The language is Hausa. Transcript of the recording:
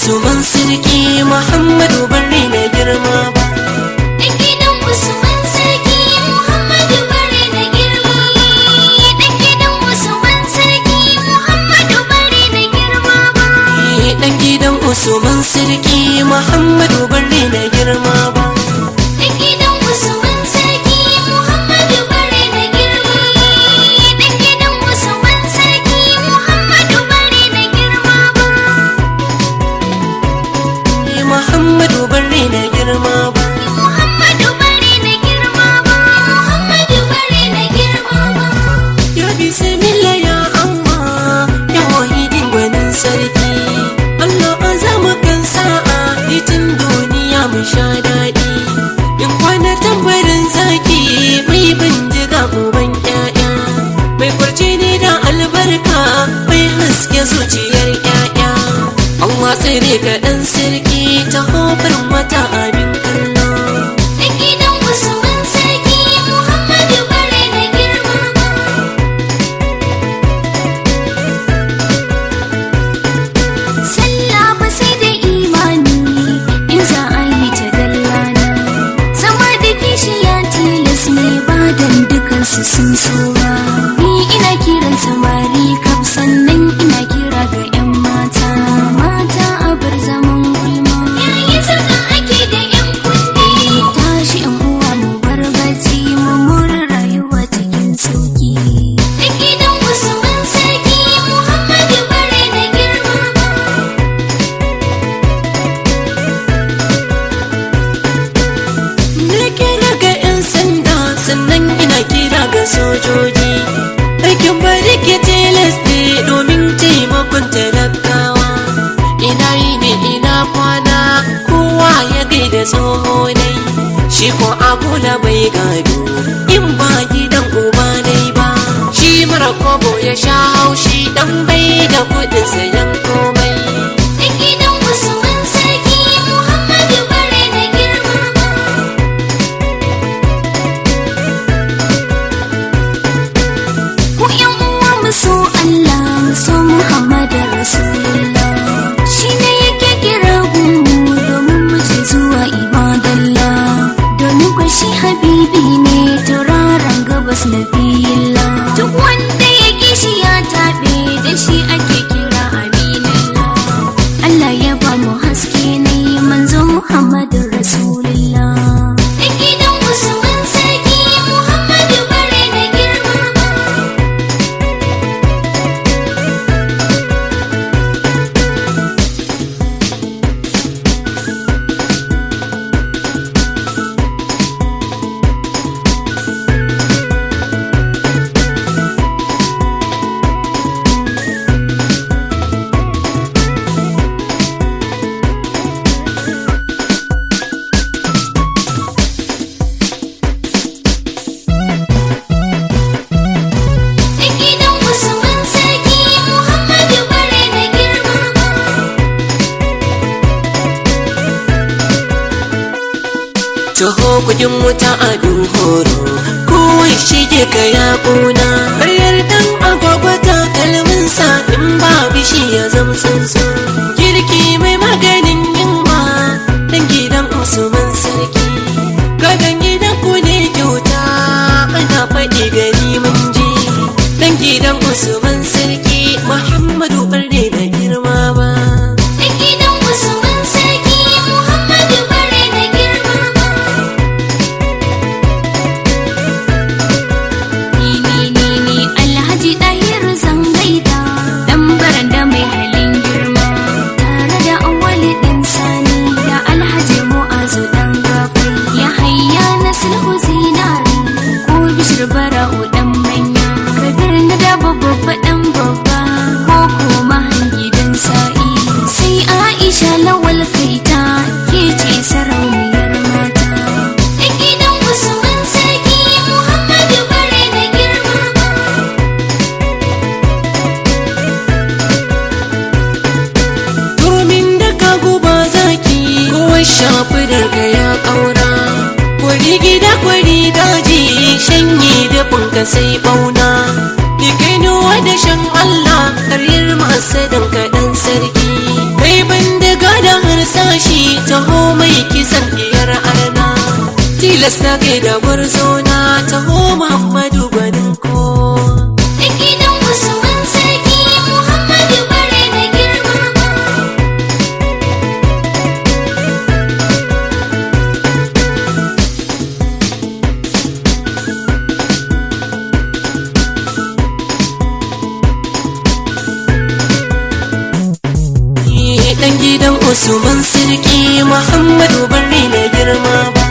usman sarki muhammadu bari na girma ba Dan gidan Usman sarki Muhammadu bare na girma ba. Dan gidan Usman sarki Muhammadu bare na girma ba. Eh, dan gidan usman sarki muhammadu bari na girma ba Dan gidan Usman sarki Muhammadu bare na girma ba. Dan gidan Usman sarki Muhammadu bare na girma ba. Eh, muhammadu bari na girma ba Muhammadu bare na girma ba. Muhammadu bare na girma ba. ya bismillah ya allah ya wahidin gwanin sarki allah azamu kan sa'a itin duniya mu sha daɗi in kwana tambarin zaki mai bindiga uban ƴaƴa mai kwarce ne da albarka mai haske zuciyar ƴaƴa Allah tsere ka ɗan sarki ta hofar mata abin kallo Dan gidan Usman sarki Muhammadu bare na girma ba. Sallah ba sai da imani in za a yi ta dallana. Zama da kishi ya tilas ne ba dan dukansu sun so ba. Ni ina kiran samari kaf sannan ina kira ga 'yan mata. Mata a bar zaman gulma. Yayi saka ake da 'yan kunne. Tashi 'yan uwa mu bar bacci mu more rayuwa cikin sauki. Da gidan Usman sarki Muhammadu bare na girma ba. Na kira ga 'yan sanda sannan ina kira ga sojoji Aikin bari ke tilas ne domin taimakon talakawa Ina yi ne ina kwana kowa ya gaida tsoho dai Shi ko abula bai gado in ba gidan uba dai ba Shi mara kobo ya sha haushi dan bai da kudin sayan komai Da gidan Usman sarki Muhammadu bare na girma ba. Ku ƴan uwa mu so Allah mu so Muhammadu Rasulullah. Shi ne yake kira gunmu domin mu je zuwa ibadallah. Domin kwa shi habibi ne tauraron gabas na Duk wanda ya kishi ya taɓe da shi ake kira aminallah. Allah ya ba mu haske ne manzo Muhammadu Rasulullah. Da gidan Usman sarki Muhammadu bare na girma ba. Da gidan Usman sarki Muhammadu bare na girma ba. Taho kudin wuta a horo kowai shige ka ya ƙuna Karyar dan agwagwa takalminsa in ba bishi ya zamtsinsu Girki mai maganin yunwa dan gidan Usman sarki Gadon gidan ku ne kyauta ana faɗi gari mun ji Dan gidan Usman sarki Muhammadu Barde da girma ba Da gidan Usman sarki Muhammadu bare na girma ba. Ni ni ni ni Alhaji Dahiru Zangaida dan baranda mai halin girma tare da awali dan sani da Alhaji Mu'azu dan gafi ya hayya na sulhu zinari ko bishir bara'u dan manya kabir na da babba dan babba ko kuma hangi dan sa'i sai Aisha lawal kaita ke ce sarauniyar mata da gidan Usman sarki Muhammadu bare na girma ba Domin da ka guba zaki kowai shafi daga ya ƙaura Kwari gida kwari daji shanye da funka sai bauna Ni kai nuwa da shan Allah karyar masu dan kaɗan sarki Kai ban daga tilas na kai da gwarzo na taho muhammadu gwanin ko Da gidan Usman sarki Muhammadu bare da girmama. dan gidan usman sarki muhammadu bari na girma ba